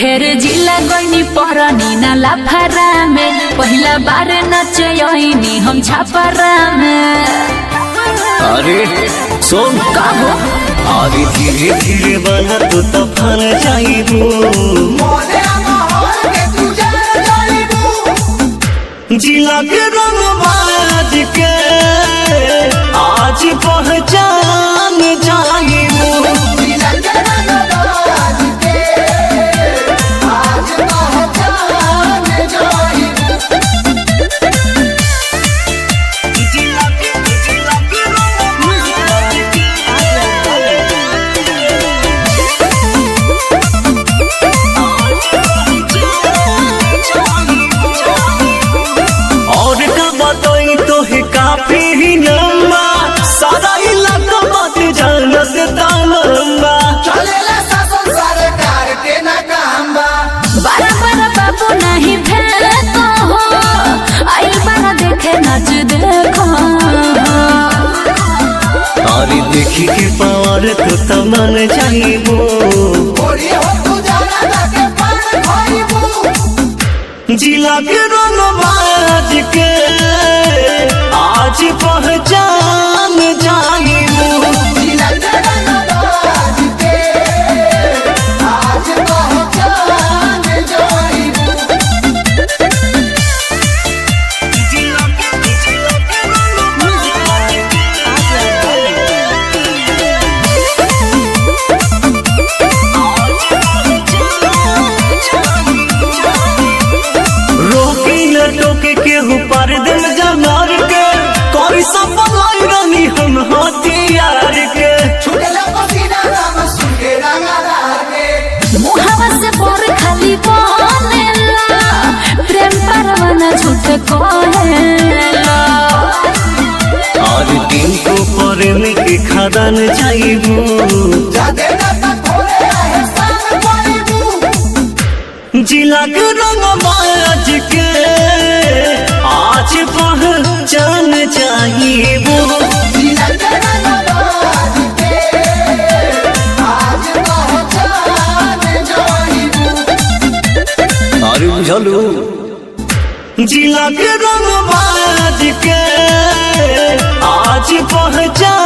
ढेर जिला गईनी परनी ना लाफारा में पहिला बार नचयनी हम छापरा में अरे सुन कहो अरे धीरे धीरे बना तो तफान जाइबू जिला के रंग बाज के आज पहचान जाइबू जिला के जिला के रंग बाज और का बताई तो है काफी ही लंबा सारा इलाका बात जानत तालंबा बारा बारा बाबू नहीं भेको हो आई बारा देखे नच देखो और देखी के पावर तो तमन जाइबो जिला के रंग बाज के आज पहचान जाइबो जिला के जिला के रंग बाज रोकी न टोके के ऊपर दिल जमार के कोई सब लाई रानी हम हथियार के मुहावा से बोर खाली बनेला प्रेम परवाना झूठ कहेला और दिन को पर में के खदान जाइबू जिला के रंग बाज के आज पहचान जाइबू अरे बुझलू जिला के रंग बाज के आज पहचान